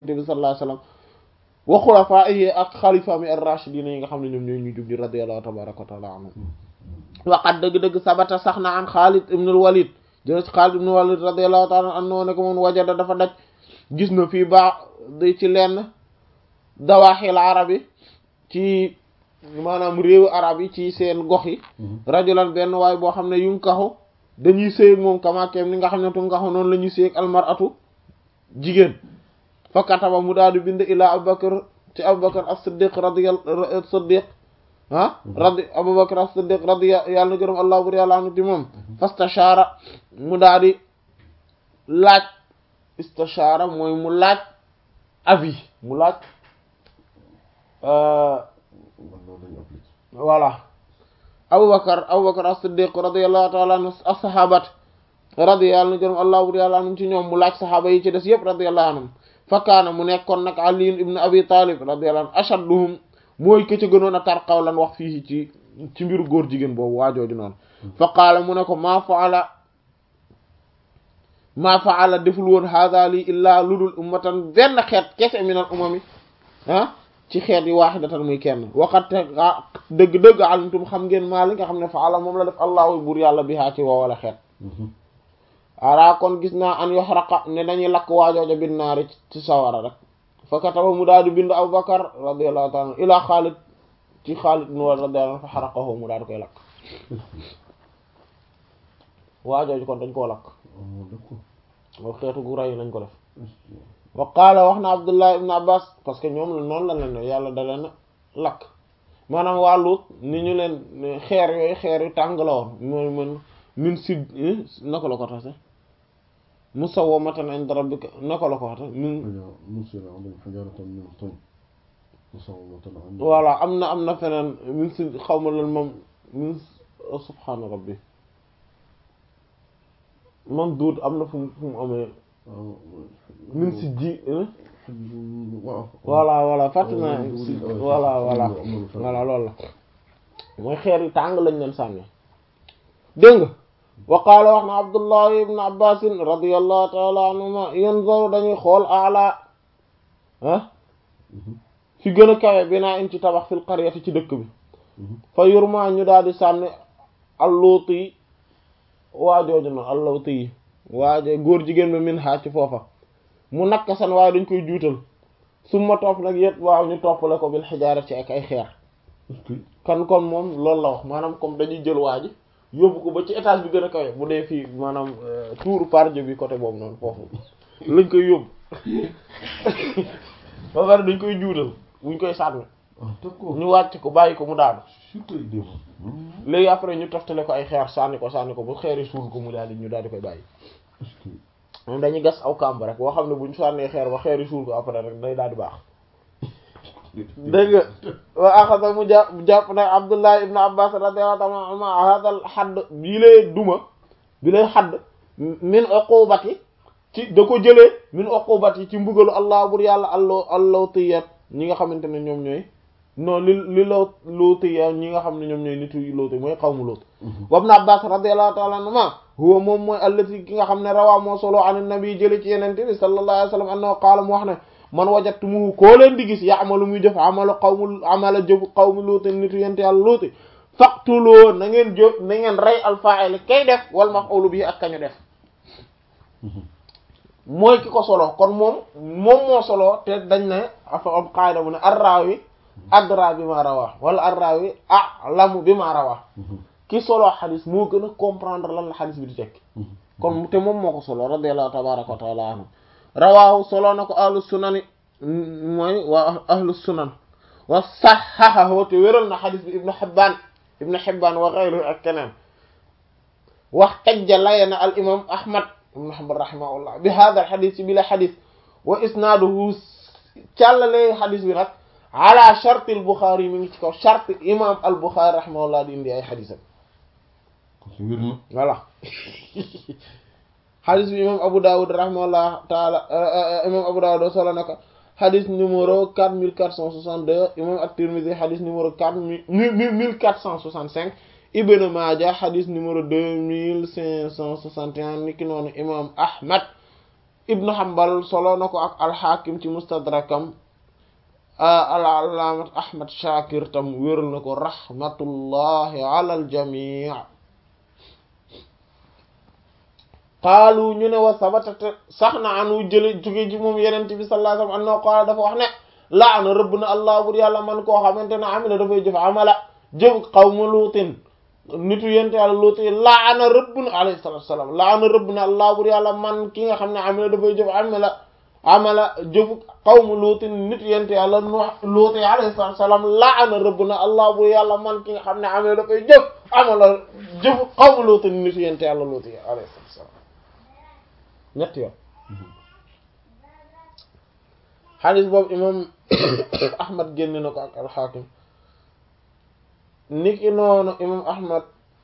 bi sallallahu alayhi wasallam wa xulafaa'ihi ak xalifaami ar-raashidiin yi nga xam ne ñoom ñooy ñu jub di radiyallahu tabaaraka wa ta'ala anhum waqat dëgg-dëgg sabata sax na an Xaalid ibn al-Walid jël Xaalid ibn al-Walid radiyallahu ta'ala anhu ne ko moom wajada dafa daj gis na fii baax di ci lenn dawaaxil arab yi ci maanaam réewu arab yi ci seen gox yi rajulan benn waay boo xam ne yu nkaxu dañuy séyeg moom kamaakeem ni nga xam ne tu ngaxu noonu la ñuy séyeg almaratu jigéen fa kataba mu daal di bind ilaa abubakar ci abubakar as-siddiq radiyallahu siddiq ah radi abubakar as-siddiq radi yàlla na gërëm allah bur yàlla anu ci moom fastashaara mu daal di laaj istashaara mooy mu laaj avis mu laaj voilà abubakar abubakar as-siddiq radiyallahu ta'ala anhu as-sahabat radi yàlla na gërëm allah bur yàlla anum ci ñoom mu laaj sahaaba yi ci des yëpp radiyallahu anhum fakkaana mu nekkoon nag ali ibn abi talib radiyallahu anhu ashadduhum mooy ke ca gënoon a tar qawlan wax fii ci ci mbiru góor jigéen boobu waajooju noonu fa qaala mu ne ko maa faala maa faala deful woon hada lii illaa ludul ummatan benn xeet kese minal umami ah ci xeet yi waahidatan muy kenn waxate dëgg-dëgg alimtum xam ngeen maa li nga xam ne faala moom la def allahu buur yàlla bi haa ci woo wala xeet ara kon gis naa an yoxraqa ne dañuy lakk waajooja bin naari ci sawara rek fa kataba mu daal di bind Abubakar radiyallahu ta'ala ila Xaalid ci Xaalid ibn Walid radiyallahu anhu fa xaraqahu mu daal di koy lakk waajooju kon dañ koo lakk moo xeetu gu ray lañ ko def wa qaala wax na Abdullah ibn Abbas parce que ñoom la noonu la leen yàlla da leen lakk maanaam waa Luut ni ñu leen xeer yooyu xeer yu tàng la woon mooy mën min sid naka la ko tax musawwamatan inda rabbika naka la ko waxte min voilà am na am na feneen min si xaw ma lan moom min subhaana rabbi man duut am na fu mu fu mu amee min si ji voilà voilà fàttali naa si voilà voilà voilà loolu la mooy xeer yi tàng lañ leen sànni dégg nga wa qaala wax na abdullahi ibn abbasin radiallahu taala anhuma yanzaru dañuy xool ala ah fi gën a kawe binaa in ci tabax fil qaryati ci dëkk bi fa yurma ñu daal di sànni alluuti yi waajooju na alluuti yi waajo góor jigéen ba min xaa ci foofa mu nakka san waaye dañ koy juutal summa topp nag yépp waaw ñu toppale ko bil xijaara ci ak ay xeer kan kon moom loolu la wax maanaam comme dañuy jël waaji yóbbu ko ba ci étage bi gën a kawe bu dee fii maanaam tour par Dieu bi côté boobu noonu foofu lañ koy yóbbu ba pare dañ koy juutal buñ koy sànni ñu wàcc ko bàyyi ko mu daanu léegi après ñu toftale ko ay xeer sànni ko sànni ko ba xeeri suul ko mu daal di ñu daal di koy bàyyi moom dañuy gas aw kàmb rek boo xam ne buñ sànnee xeer ba xeeri suul ko après rek day daal di baax dégg nga wa axasa mu jàpp jàpp nag abdullah ibn abbas radiyallahu ta'ala anhuma hadal xadd bii lay duma bi lay xadd min uqubati ci da ko jëlee min uqubati ci mbugalu allah bur yàlla allo allow tiyat ñi nga xamante ne ñoom ñooy non li li law lootiyat ñi nga xam ne ñoom ñooy nitu looti mooy xawmu loot wa ibn abbas radiyallahu ta'ala anhuma huwa moom mooy allati ki nga xam ne rawaa moo solo an nabi jële ci yenente bi sallallahu alayhi wasallam annahu qaala mu wax ne man wajatumuhu koo leen di gis ya'malu muy jëf amalu qawmu amala jëfu qawmi luuti nitu yente yàlla luuti faqtuloo na ngeen jëf na ngeen rey alfa'il kay def wal maf'ulu bi ak kañu def mooy ki ko solo kon moom moom moo solo te dañ ne afa am qaida bu ne arrawi adra bi ma rawaa wala arrawi a'lamu bi ma rawaa ki solo xadis moo gën a comprendre lan la xadis bi di tekki kon te moom moo ko solo radiyallahu tabaraka wa taala anhu rawaahu solo na ko ahlu sunani mooy waa ahlu sunan wa saxaxahu te wéral na xadis bi ibnu Hibbaan ibnu Hibbaan wa ghayruhu ak keneen wax tajja laye na al imam Ahmad ibnu Hanbal rahimahullah bi hada al xadis bi la xadis wa isnaaduhu càllale xadis bi nag ala charte al Buxaari mi ngi ci kaw charte imam al Buxaari rahimahullah di indi ay xadisam voilà xadis bi imam Abu Dawud rahimahullah taala imam Abu Dawud solo na ko xadis numéro quatre mille quatre cent soixante deux imam At-Tirmidhi xadis numéro quatre mille mille quatre cent soixante cinq Ibn Maaja xadis numéro deux mille cinq cent soixante et un niki noonu imam Ahmad ibnu Hanbal solo na ko ak alxaakim ci mustadrakam al-allaamat Ahmad Shakir tam wéral na ko rahmatullahi ala al-jamii qaalu ñu ne wa sabatata sax na anu jële jóge ci moom yenent bi sallallahu alayhi wasallam annahu qaala dafa wax ne laana rëbb na allah bur yàlla man koo xamante ne amila dafay jëf amala jëf qawmu luutin nitu yente yàlla luut yi laana rëbb na alayhi salatu wasalam laana rëbb na allah bur yàlla man ki nga xam ne amila dafay jëf amala amala jëfu qawmu luutin nitu yente yàlla nu luut yi alayhi salatu wasalam laana rëbb na allah bur yàlla man ki nga xam ne amila dafay jëf amala jëfu qawmu luutin nitu yente yàlla luut yi alayhi salatu wasalam ñetti yoon xadis boobu imam ahmad génne na ko ak alxaakim niki noonu imam ahmad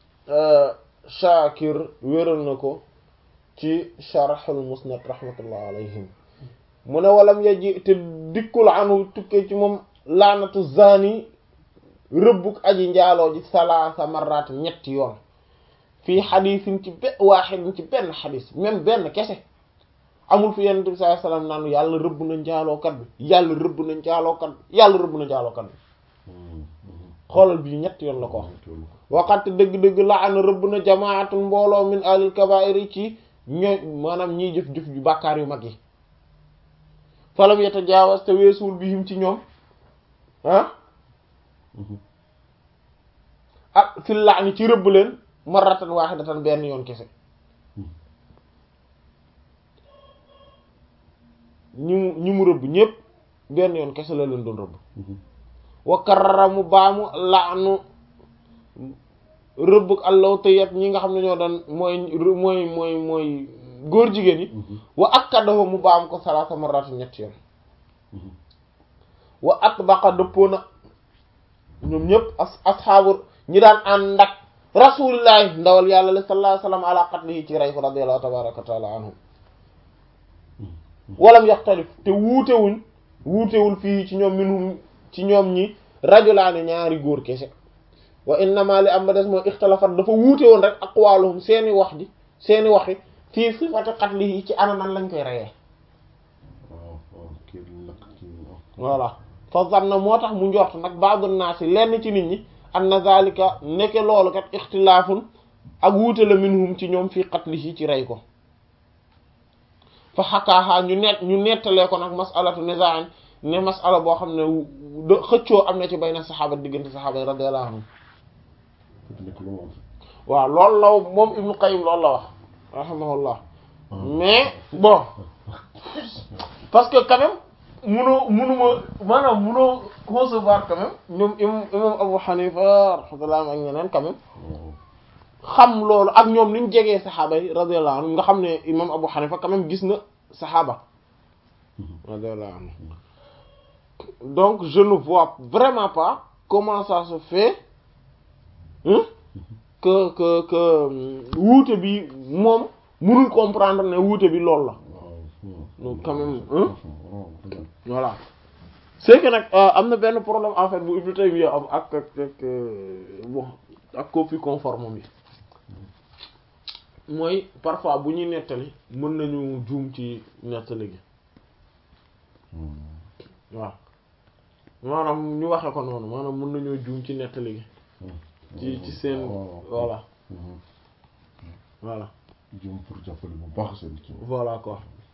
shakir wéral na ko ci sharxul musnad rahmatullah alayhim mu ne walam yaji te dikkul anu tukkee ci moom laanatu zani rëbbuk aji njaaloo ji salaasa marrat ñetti yoon fii xadisin ci be waaxidin ci benn xadis même benn kese amul fi yonent bi sallallahu alayhi wasallam naan yàlla rëbb na njaalookat bi yàlla rëbb na njaalookat bi yàlla rëbb na njaalookat bi xoolal bii ñett yoon la ko wax waxat dëgg-dëgg la ana rëbb na jamaatun mbooloo min alil kabaa'ir ci ñooy maanaam ñiy jëf-jëf ju bàkkaar yu mag yi falam yatajaawaz te weesuwul bihim ci ñoom ah ah fil la'ni ci rëbb leen marratan waahidatan benn yoon kese ñi mu ñi mu rëbb ñépp benn yoon kese la leen doon rëbb wa karara mu baamu laanu rëbb ak allaw tëyat ñi nga xam ne ñoo doon mooy mooy mooy mooy góor jigéen yi wa akkadahu mu baam ko salaasa marratan ñetti yoon wa atbaqa dëppoo na ñoom ñépp as asxaabu ñi daan ànd ak rasulillahi ndawal yàlla la sallallahu alayhi wasallam ala qatlihi ci rey ko radiyallahu tabaraka wa taala anhum walam yaxtalif te wuutewuñ wuutewul fii ci ñoom minhum ci ñoom ñi rajulaani ñaari góor kese wa innama li am ba des mooy ixtalafat dafa wuute woon rek aqwaluhum seeni wax ji seeni waxi fii sifati qatlihi ci ana nan lañ koy reyee voilà fa zanna moo tax mu njort nag ba'du naasi lenn ci nit ñi anna zalika nekke loolu kat ixtilaafun ak wuute la minhum ci ñoom fii qatlihi ci rey ko fa xakaaxaa ñu net ñu nettalee ko nag masalatu nizaan ne masala boo xam ne da xëccoo am na ci bayna saxaaba diggante saxaaba yi radiyallahu anhum waaw loolu la moom Ibnu Qayyim loolu la wax rahimahullah mais bon parce que quand même munoo munuma maanaam munoo concevoir quand même ñoom imam imam Abu Hanifa rahmatullah ak ñeneen quand même xam loolu ak ñoom ni ñu jegee saxaaba yi radiyallahu anhum nga xam ne imam Abu Hanifa quand même gis na saxaaba radiyallahu anhum donc je ne vois vraiment pas comment ça se fait hein, que que que wuute bi moom mënul comprendre ne wuute bi loolu la donc quand même hein voilà c'est que nag am na benn problème en fait bu Ibn Taymiyya am ak ak ak bon ak copie conforme bi mooy parfois bu ñuy nettali mën nañu juum ci nettali gi waaw maanaam ñu waxe ko noonu maanaam mën nañoo juum ci nettali gi ci ci seen voilà voilà jëm pour jàppale bu baax seen ci voilà quoi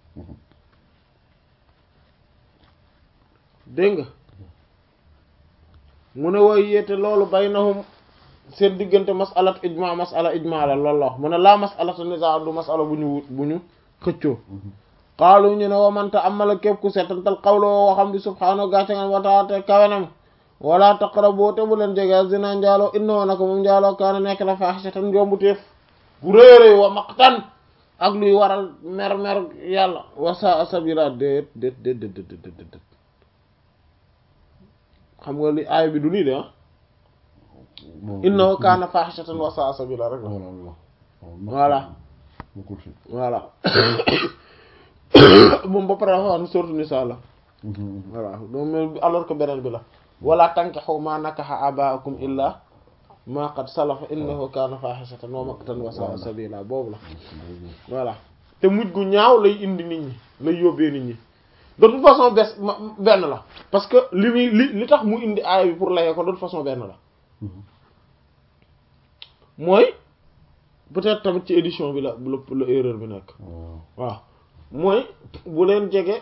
dégg nga mu ne woy yéete loolu baynahum seen diggante masalat ijma masala ijma la loolu la wax mu ne laa masalata nizaa du masala bu ñu wut bu ñu xëccoo xaalu ñu ne wamanta amala képp ku seetantal xawla woo waxam bi subhaanahu gàccangan wataate kawenam wala taqrabu te bu leen jege zina njaaloo innoo na ko moom njaaloo kaana nekk na faaxisatan njombu téef gu réeréy wa maqtan ak luy waral mer mer yàlla wasa sabila déet déet déet déet déet déet xam nga li aay bi du lii de ah innahu kaana faaxisatan wasa sabila rek la voilà voilà moom ba pare dafa wax ne sourate Nisaa la voilà donc alors que beneen bi la wala tankihu ma nakaha abaakum illa ma qad salafa innahu kaana faaxisatan wa maqtan wa sa'a sabila boobu la voilà te mujj gu ñaaw lay indi nit ñi lay yóbbee nit ñi de toute façon bes benn la parce que li muy li li tax mu indi aaya bi pour layee ko de toute façon benn la mooy peut-être tamit ci édition bi la la erreur bi nekk waaw mooy bu leen jege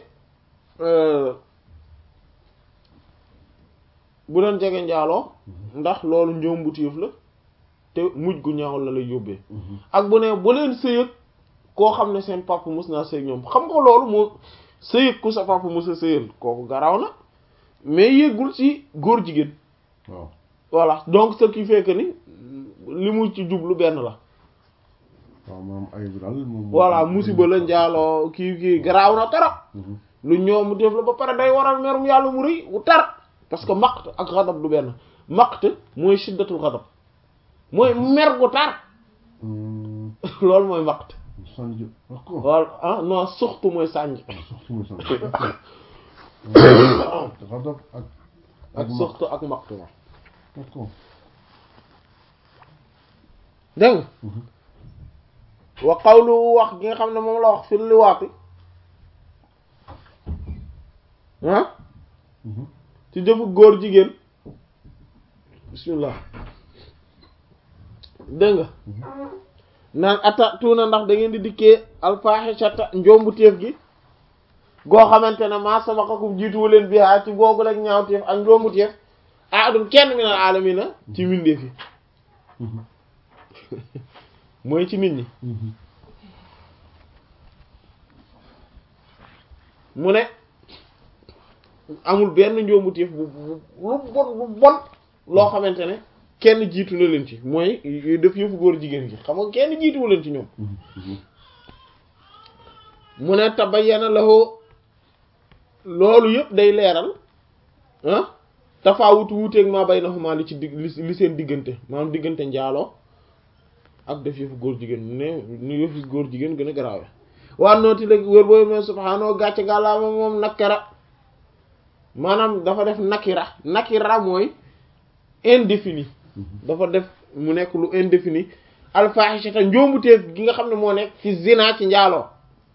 bu leen jege njaaloo ndax loolu njombutéef la te mujj gu ñaaw la lay yóbbee ak bu ne bu leen sëyëg koo xam ne seen papa mus naa sëy ñoom xam nga loolu moo sëyëg ku sa papa mus a sëyal kooku garaaw na mais yéggul ci góor jigéen waaw voilà donc ce qui fait que ni li mu ci jublu benn la waaw moom ay daal moom voilà musiba la njaaloo kii kii garaaw na torop lu ñoomu def la ba pare day waral merum yàlla mu rëy wu tar parce que maqt ak xadab du benn maqt mooy shiddatul xadab mooy mer gu tar loolu mooy maqt sànj d'accord wala ah non suxtu mooy sànj suxtu mooy sànj xadab ak ak suxtu ak maqtu ma d'accord dégg nga wa qawlu wax gi nga xam ne moom la wax fi liwaati ah ci jëfu góor jigéen bismillah dégg nga naan ata tuuna ndax da ngeen di dikkee alfaaxisata njombu téef gi goo xamante ne maa sabaqakum jiituwu leen bihaa ci googu rek ñaaw téef ak njombu téef ahadun kenn minal aalamiina ci mbindeef yi mooy ci nit ñi mu ne amul benn njombu téef bu bu lu bon lu bon loo xamante ne kenn jiitu na leen ci mooy def yëfu góor jigéen gi xam nga kenn jiituwu leen ci ñoom mu ne tabayyana lahu loolu yëpp day leeral ah tafaawutu wuuteeg maa baynahuma li ci dig li seen diggante maanaam diggante njaaloo ak def yëfu góor jigéen mu ne nu yëfu góor jigéen gën a garaawe waa nooti léegi wér boobu mooy subhaanahu gàcce gàllaama moom nakara maanaam dafa def nakira nakira mooy indéfini dafa def mu nekk lu indéfini alfaaxisata njoombuteef gi nga xam ne moo nekk fi zina ci njaaloo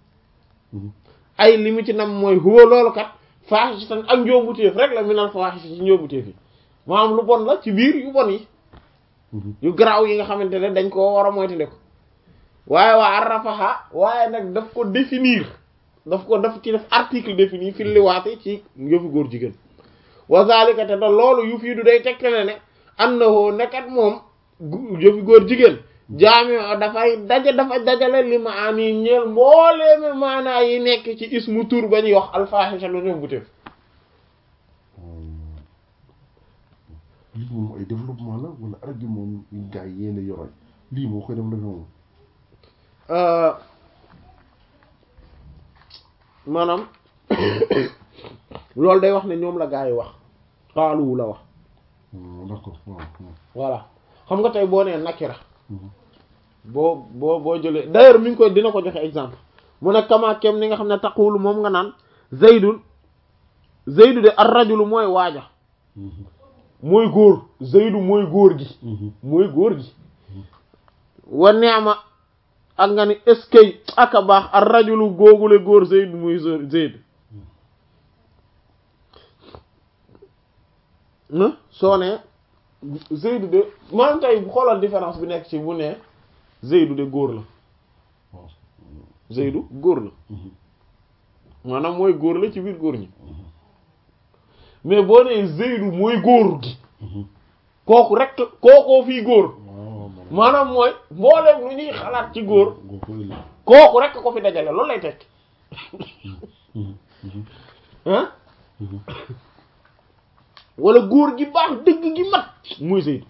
ay li mu ci nam mooy huwa loolu kat faaxisatan ak njoombuteef rek la minal faaxisata ci njoombuteef yi maanaam lu bon la ci biir yu bon yi yu garaaw yi nga xamante ne dañ koo war a moytandiku waaye waa arrafaha waaye nag daf ko définir daf ko daf ci def article défini fi liwaate ci yëfu góor jigéen wa zalika te da loolu yu fii du day tegtale ne annahu nekkat moom yëfu góor jigéen jaami dafay daja dafa dajale li ma ani ñeel mbooleeme maanaa yi nekk ci ismu tur ba ñuy wax alfahisha lu ñoom bu teef lii moom ay développement la wala arab bi moom gars yi yéen a yoroon lii moo koy développé moom maanaam loolu day wax ne ñoom la gaa yi wax xaaluwu la wax d'accord waaw voilà xam nga tey boo nee nakira boo boo boo jëlee d'ailleurs mi ngi koy dina ko joxe exemple mu ne kama kem ni nga xam ne taqulu moom nga naan zaydun zaydu de ar rajulu mooy waaja mooy góor zaydu mooy góor gi mooy góor gi wa neema ak nga ni eskay ak a baax ar rajulu góogule góor zaydu muy zaydu soo ne zaydu de maanaam tey xoolal différence bi nekk ci bu ne zaydu de góor la zaydu góor la maanaam mooy góor la ci biir góor ñi mais boo nee zaydu mooy góor gi kooku rek kookoo fii góor maanaam mooy mbooleem lu ñuy xalaat ci góor kooku rek ko fi dajale loolu lay tekki ah wala góor gi baax dëgg gi mat muy Zayd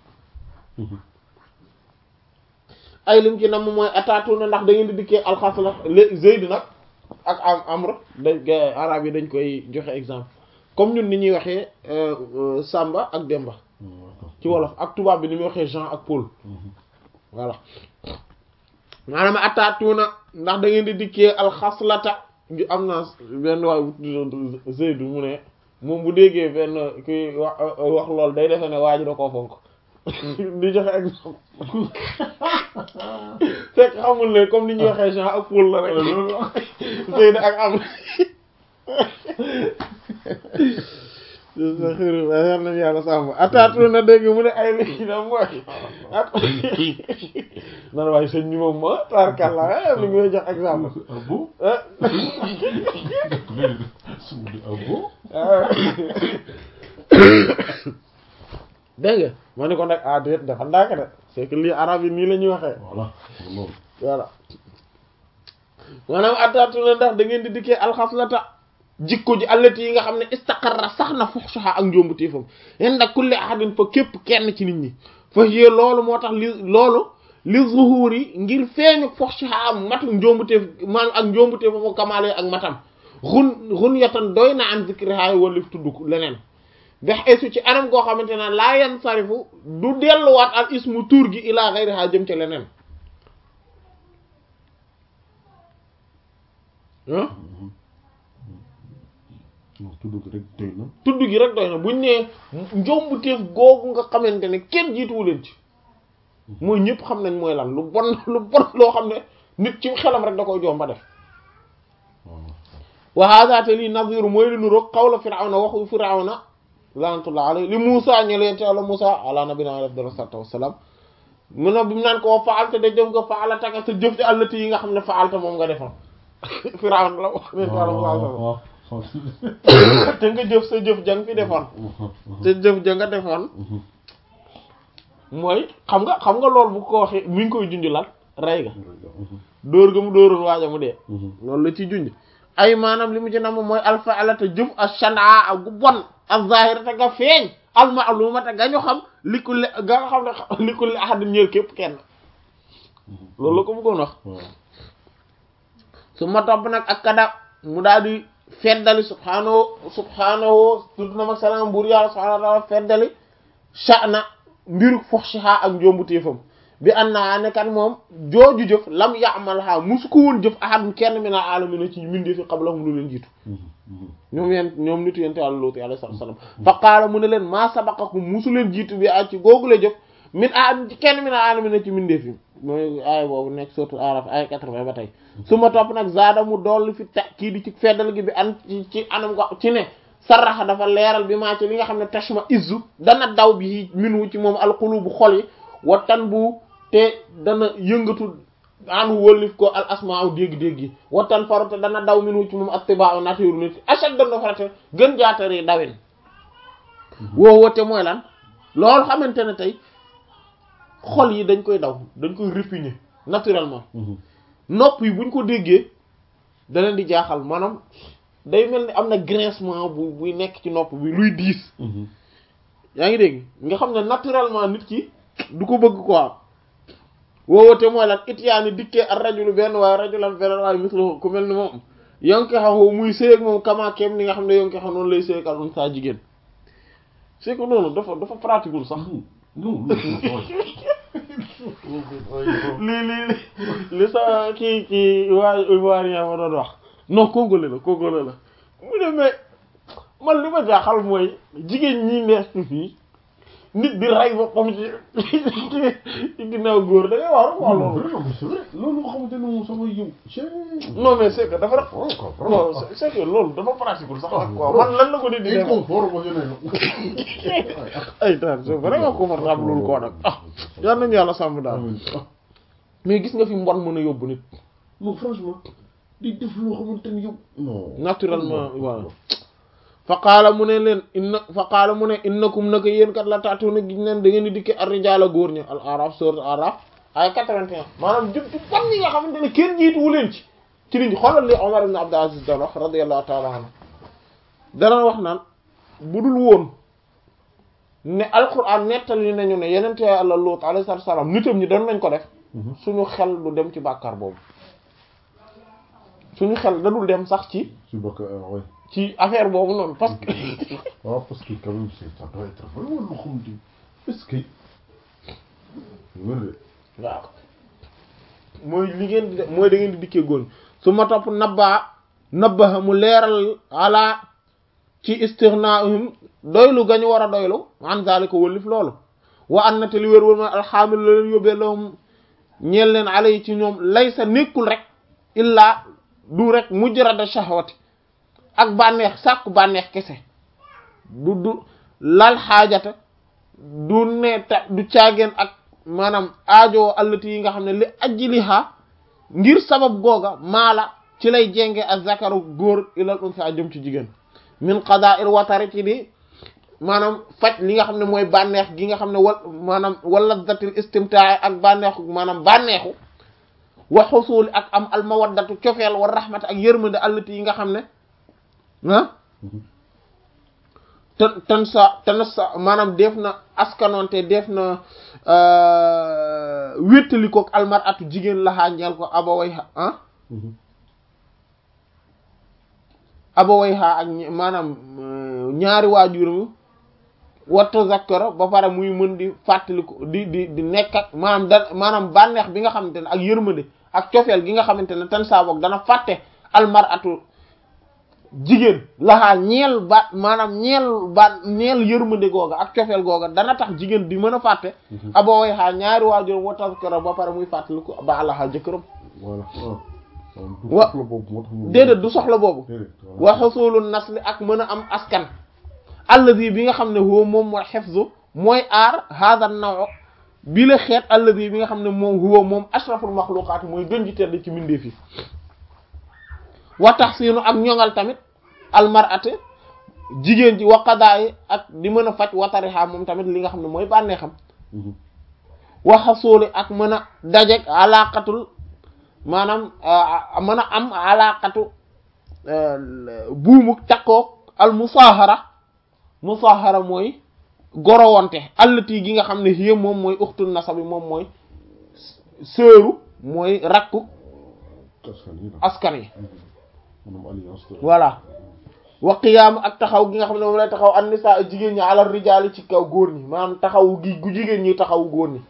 ay lim ci nam mooy ataatu na ndax da ngeen di dikkee alxasla Zayd nag ak am amr da arab yi dañ koy joxe exemple comme ñun ni ñuy waxee Samba ak Demba ci wolof ak tubaab bi ni muy waxee Jean ak Paul voilà maanaam ataatu na ndax da ngeen di dikkee alxaslata am na benn waay Zayd mu ne moom bu déggee benn kuy wax wax loolu day defe ne waa ji da koo fonk di joxe exemple fekk xamul ne comme ni ñuy waxee Jean ak Paul la rek Seydou ak am sa xir yal nañu yàlla sàmm ataatu na dégg mu ne ay li na mooy at nan waaye sëñ bi moom ma tarkalla li ngay jox exemple ah bon ah bon dégg nga ma ne ko nag ah déet dafa ndànk de c'est que lii arab yi nii la ñuy waxee voilà loolu voilà maanaam ataatu na ndax da ngeen di dikkee alxaslata jikko ji allati yi nga xam ne istaqarra sax na fuxshaha ak njombu téefam inda kulli ahadin fa képp kenn ci nit ñi fa yee loolu moo tax li loolu li zuhuri ngir feeñu fuxshaha am matu njombu téef maanaam ak njombu téefam ak kamaale ak matam xun xun yatan doy na an zikriha walif tudd ko leneen bex esu ci anam goo xamante ne laa yan sarifu du delluwaat al ismu tuur gi ilaa ghayriha jëm ca leneen ah non tudd ko rek doy na tudd gi rek doy na buñ nee njombu téef googu nga xamante ne kenn jiituwu leen ci mooy ñëpp xam nañ mooy lan lu bon lu bon loo xam ne nit ci xelam rek da koy jomba def waaw wa hada te lii naziru mooy li nuroog qawla firawna waxu firawna laanatullah alayhi li Muusa ñeleen te Yàlla Muusa ala nabina alayhi afdalu salaatu wassalaam mu ne bi mu naan ko faalta da jëf nga faalata ka sa jëf ci àllati yi nga xam ne faalta moom nga defoon firawna la wax ne Yàlla Muusa waaw te nga jëf sa jëf jang fi defoon te jëf ja nga defoon mooy xam nga xam nga loolu bu ko waxee mi ngi koy junj lan rey ga dóor ga mu dóoroon waaja mu dee loolu la ci junj ay maanaam li mu ci nam mooy alfaalata jëf ashanaa ak gu bon az-zahirata ga feeñ al-ma'lumata ga ñu xam li kulli ga nga xam ne li kulli ahadin ñeel képp kenn loolu la ko bëggoon wax su ma topp nag ak kada mu daal di feddali subhaanahu subhaanahu tudd na mag salaam buur yàlla subhaanahu wa ta'ala feddali sha'na mbiru fuhshiha ak njombu téefam bi anna ne kan moom jooju jëf lam ya'malha musu ko woon jëf ahadun kenn min al-alamin ci mindi fi qablahum lu leen jiitu ñoom yeen ñoom nitu yente Yàlla Luut alayhi salaam fa qaala mu ne leen maa sabaqakum musu leen jiitu bi ak ci googu la jëf min ahadin ci kenn min al-alamin ci mindi fi mooy aaya boobu nekk surtout Araf aaya 80 ba tey su ma topp nag zaada mu dolli fi ta kii di ci feddal gi bi an ci ci anam ko ci ne sarraxa dafa leeral bi maa ci li nga xam ne tashma izzu dana daw bi minu ci moom alqulubu xol yi wa tan bu te dana yëngatu anu wëllif ko al asma'u dégg-dégg yi wa tan faru te dana daw minu ci moom attiba'u nature nit achad dana farate gën jaatari dawin woo wote mooy lan loolu xamante ne tey xol yi dañ koy daw dañ koy répugner naturellement nopp yi buñ ko déggee da leen di jaaxal maanaam day mel ni am na grincement bu buy nekk ci nopp bi luy diis yaa ngi dégg nga xam ne naturellement nit ki du ko bëgg quoi woowate mooy lan it yaa ni dikkee ak rajulu benn waaye rajulan benn waaye mislu ku mel ni moom yonke xaw muy sëy ak moom kamaakeem ni nga xam ne yonke xaw noonu lay sëy ak al saa jigéen c'est que noonu dafa dafa pratiqueul sax non li li li li sa kii kii waa Ivoirien ma doon wax non congolais la congolais la mu ne mais man li ma jaaxal mooy jigéen ñi nees ci fii nit di rey boppam ci ci ginnaaw góor da ngay wax wax loolu loolu nga xamante ne moom sama yow. non mais c'est que dafa rek non c'est que loolu dafa pratique sax nag quoi man lan la ko di di def inconfort émotionnel. ay daal c'est vraiment confortable loolu koo nag ah yal nañu yàlla sàmm daal mais gis nga fi mbon mën a yóbbu nit non franchement di def loo xamante ni yow. non naturellement voilà fa qaala mu ne leen inna fa qaala mu ne innakum naka yéen kat la taatuna gi neen da ngeen di dikke ar-rijaala góor ñi al araf sourate araf ay 81 maanaam jëm ci bon ñi nga xamante ne kenn jiituwu leen ci ci nit ñi xoolal li Omar ibn Abdul Aziz daan wax radiyallahu ta'ala anhu dana wax naan bu dul woon ne alquran nettali nañu ne yenente Yàlla Luut alayhi salaam nitam ñi doon nañ ko def suñu xel du dem ci bàkkaar boobu suñu xel da dul dem sax ci su bokk ouais. ci affaire boobu noonu parce que waaw parce que quand même c'est ça doit être vraiment loo xamante ni est-ce que wér de waaw mooy li ngeen di def mooy da ngeen di dikkee góor su ma topp nabbaa nabbaha mu leeral ala ci istighna'ihim doylu gañu war a doylu an zalika wëllif loolu wa an na te li wér wër ma alxaamil la leen yóbbee lahum ñeel leen ala yi ci ñoom laysa nekkul rek illaa du rek mujrada shahwati ak bànneex sàkku bànneex kese du du lal xaajata du ne ta du caageen ak maanaam aajoo allati yi nga xam ne li ajliha ngir sabab googa maala ci lay jenge ak zakaru góor ilal unsa jëm ci jigéen min qada il watari ci di maanaam faj li nga xam ne mooy bànneex gi nga xam ne wal maanaam wala datil istimtaa ak bànneexu maanaam bànneexu wa xusuuli ak am al mawaddatu cofeel wa rahmata ak yërmande allati yi nga xam ne ah ten ten sa ten sa maanaam def na askanoonte def na wéttali kook almar atu jigéen laxaa ñeel ko abaway ah abaway xaa ak maanaam ñaari waajuram wa tazakkara ba pare muy mën di fàttaliku di di di nekk ak maanaam da maanaam bànneex bi nga xamante ne ak yërmande ak cofeel gi nga xamante ne tan saa boog dana fàtte almar atu jigéen laxaa ñeel ba maanaam ñeel ba ñeel yërmande googa ak cofeel googa dana tax jigéen di mën a fàtte abaway xaa ñaari waajuram wa tazakkara ba pare muy fàttaliku ba laxaa jëkkëram voilà du wa soxla boobu moo tax ñu déedéet du soxla boobu déedéet wa xusulu nasli ak mën a am askan alladi bi nga xam ne huwa moom mooy xefzu mooy aar hada naw bi la xeet alladi bi nga xam ne moom huwa moom ashraful maxluqaat mooy gën ji tedd ci mbindeef yi wa taxsiinu ak ñoŋal tamit almarate jigéen ji wa qadaayi ak di mën a faj watariha moom tamit li nga xam ne mooy bànneexam wa xasuuli ak mën a dajeg alaqatul maanaam mën a am alaqatu buumuk takkoog al musaahara musaahara mooy gorowante allati gi nga xam ne hiya moom mooy uxtul nasabi moom mooy sëru mooy rakku askan yi la askan yi maanaam alliance de voilà wa qiyaam ak taxaw gi nga xam ne moom lay taxaw an nisaa jigéen ñi alal rijaali ci kaw góor ñi maanaam taxawu gi gu jigéen ñi taxawu góor ñi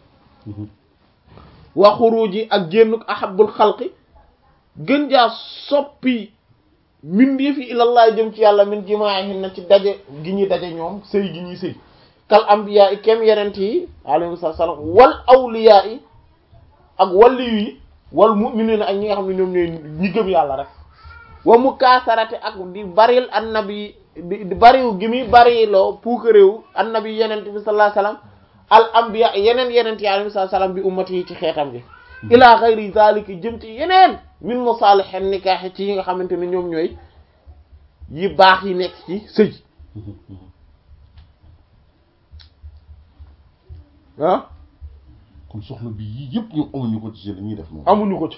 wa xuruji ak génnuk ahabul xalqi gën jaa soppi mbindeef yi ilallah jëm ci yàlla min jimaahin na ci daje gi ñuy daje ñoom sëy gi ñuy sëy kal ambiya yi kem yenent yi alayhi salaam wal awliya yi ak waliyu yi wal mu'minina ak ñi nga xam ne ñoom ñooy ñi gëm yàlla rek wa mukaasarate ak di baril annabi di di bariw gi muy bariloo puukaréew annabi yenent bi sallallahu alayhi wasallam al anbiya yeneen yeneen yi alayhi salaam bi ummati yi ci xeetam bi ila xayri zalika jëm ci yeneen min masalih nikah ci yi nga xamante ne ñoom ñooy yi baax yi nekk ci sëy ah kon soxla bi yii yëpp ñu amuñu ko ci li ñuy def moom amuñu ko ci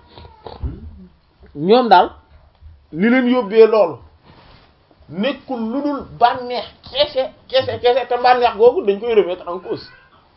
ñoom daal li leen yóbbee loolu nekkul lu dul bànneex kese kese kese te bànneex googu dañ koy remettre en cause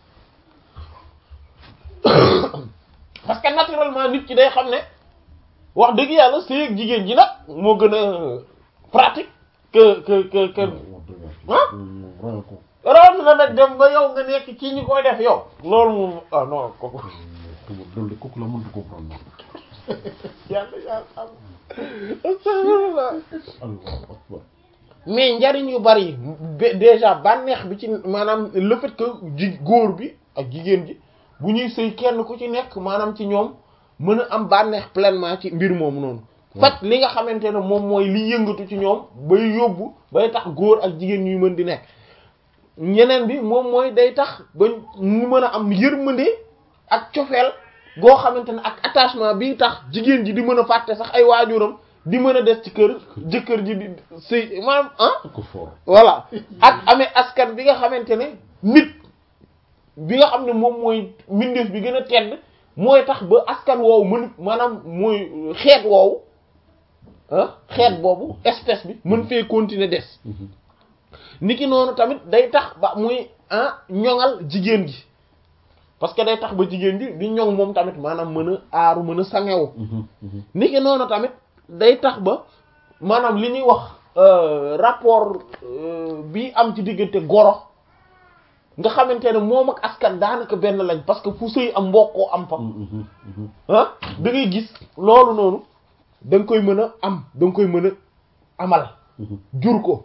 parce que naturellement nit ki day xam ne wax dëgg yàlla sëy ak jigéen ji nag moo gën a pratique que que que que ah raa ko rawat na nag dem ba yow nga nekk ci ñi koy def yow loolu moom ah non kooku loolu de kooku la mënut comprendre yàlla yàlla am astaghfirullah allahu akbar mais njariñ yu bari yi be- déjà bànneex bi ci maanaam le fait que ji góor bi ak jigéen ji bu ñuy sëy kenn ku ci nekk maanaam ci ñoom mën a am bànneex pleinement ci mbir moomu noonu faj li nga xamante ne moom mooy li yëngatu ci ñoom bay yóbbu bay tax góor ak jigéen ñuy mën di nekk ñeneen bi moom mooy day tax ba ñu mën a am yërmande ak cofeel goo xamante ne ak attachement bi tax jigéen ji di mën a fàtte sax ay waajuram di mën a des ci kër jëkkër ji di sëy maanaam ah ko fort voilà ak amee askan bi nga xamante ne nit bi nga xam ne moom mooy mbindeef bi gën a tedd mooy tax ba askan woowu mën maanaam mooy xeet woowu ah xeet boobu espèce bi mën fee continuer des niki noonu tamit day tax ba muy ah ñoŋal jigéen gi parce que day tax ba jigéen ji di ñoŋ moom tamit maanaam mën a aaru mën a sangewu niki noonu tamit day tax ba maanaam li ñuy wax rapport bi am ci diggante goro nga xamante ne moom ak askan daanaka benn lañ parce que fu sëy am mbokkoo am fa ah da ngay gis loolu noonu da nga koy mën a am da nga koy mën a amal jur ko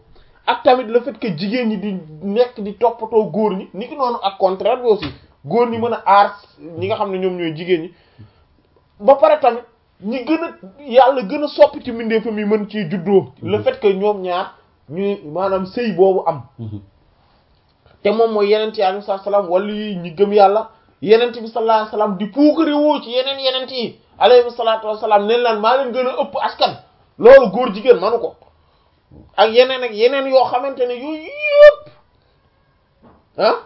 ak tamit le fait que jigéen ñi di nekk di toppatoo góor ñi ni ki noonu ak contraire bi aussi góor ñi mën a aar ñi nga xam ne ñoom ñooy jigéen ñi ba pare tamit ñi gën a yàlla gën a soppi ci mbindeefam yi mën ciy juddoo le fait que ñoom ñaar ñuy maanaam sëy boobu am te moom mooy yenent yi alayhi salaam wala yi ñi gëm yàlla yenent bi sallallahu alayhi wasallam di puukare woo ci yeneen yenent yi alayhi salaatu wasalaam neen laan maa leen gën a ëpp askan loolu góor jigéen manu ko ak yeneen ak yeneen yoo xamante ne yooyu yëpp ah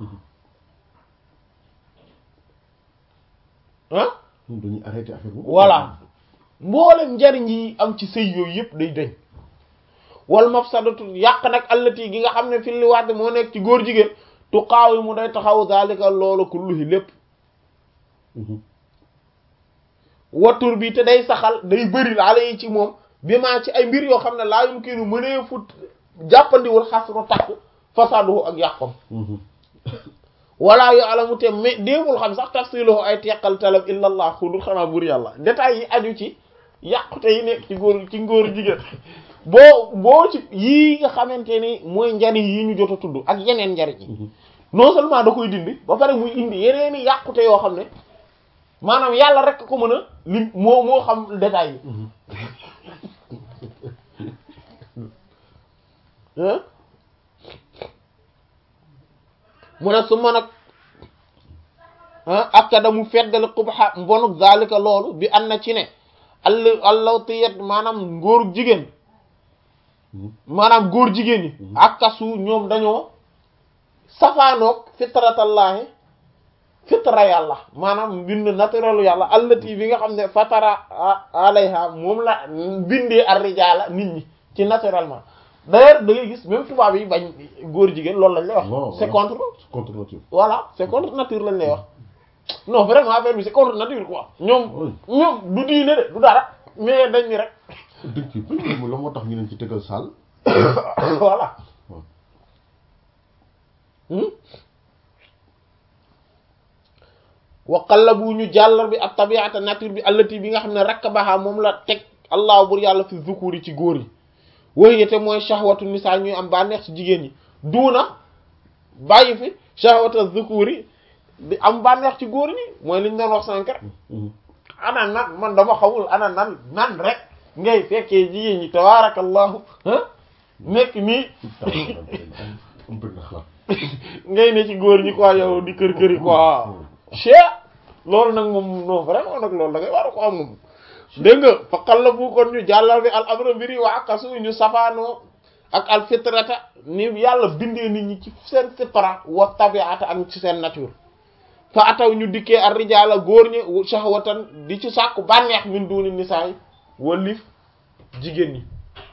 ah ñun dañuy arrêté affaire boobu. voilà mboolem njariñ yi am ci sëy yooyu yëpp day dañ wal mafsadatu yàq nag allati gi nga xam ne fi li waat moo nekk ci góor jigéen tu xaaw yi mu day taxaw zalika loolu kulluhi lépp watur bi te day saxal day bëri laala yi ci moom bi maa ci ay mbir yoo xam ne laa yumkinu mënee fut jàppandiwul xasru takk fasaduhu ak yàqom wala yu alamu te mais déewul xam sax tafsiluhu ay teqal talab illa allah xudul xanaa bur yàlla détails yi aju ci yàqute yi nekk ci góor ci ngóor jigéen boo boo ci yii nga xamante ni mooy njariñ yi ñu jot a tudd ak yeneen njariñ yi non seulement da koy dindi ba pare muy indi yeneen i yàqute yoo xam ne maanaam yàlla rek ko mën a lim moo moo xam détails yi mu ne su ma nag akkada mu feddali xubxa mbonuk zalika loolu bi an na ci ne all allawtiyat maanaam ngóor jigéen maanaam góor jigéen ñi akkasu ñoom dañoo safaanoog fitratallaahi fitra yàlla maanaam mbind naturelu yàlla allati bi nga xam ne fatara alayha moom la bindee ar-rijaala nit ñi ci naturellement d'ailleurs da ngay gis même tubaab yi bañ góor jigéen loolu lañ lay wax c'est contre contre nature voilà c'est contre nature lañ lay wax non vraiment affaire bi c'est contre nature quoi ñoom ñoom du diine de du dara mais dañ ni rek dëgg ci pël la moo tax ñu leen ci tegal saal voilà wa qallabu ñu jàllar bi ak tabiata nature bi allati bi nga xam ne rakk baxaa moom la teg allah bur yàlla fi zukuri ci góor yi wëyete mooy shahwatu nisa ñuy am bànneex ci jigéen ñi duuna bàyyi fi shahwatu zukuri di am bànneex ci góor ñi mooy liñ doon wax sànq rek ana nan man dama xamul ana nan nan rek ngay fekkee jigéen ñi tabaarakallahu nekk nii ngay ne ci góor ñi quoi yow di kër këri quoi chee loolu nag moom non vraiment nag loolu da ngay war a ko am moom dégg nga fa xalla bu kon ñu jàllal bi al amra mbiri waa akasu ñu safaanoo ak al fitrata ni yàlla bindee nit ñi ci seen fitra wa tabiata ak ci seen nature fa ataw ñu dikkee ar rijaala góor ñi shahwatan di ci sàkku bànneex min duni nisaay walif jigéen ñi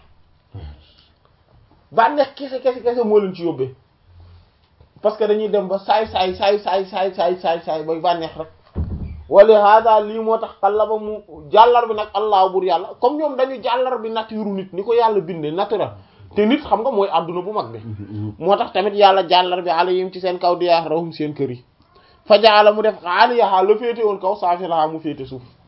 bànneex kese kese kese moo leen ci yóbbee parce que dañuy dem ba saay saay saay saay saay saay saay saay bay bànneex rek wala hada lii moo tax xalla ba mu jàllar bi nag allah bur yàlla comme ñoom dañu jàllar bi nature nit ni ko yàlla bindee naturel te nit xam nga mooy àdduna bu mag bi moo tax tamit yàlla jàllar bi alayhim ci seen kaw diyaa rawum seen kër yi fa jaala mu def aliyaha la féete woon kaw saafilaha mu féete suuf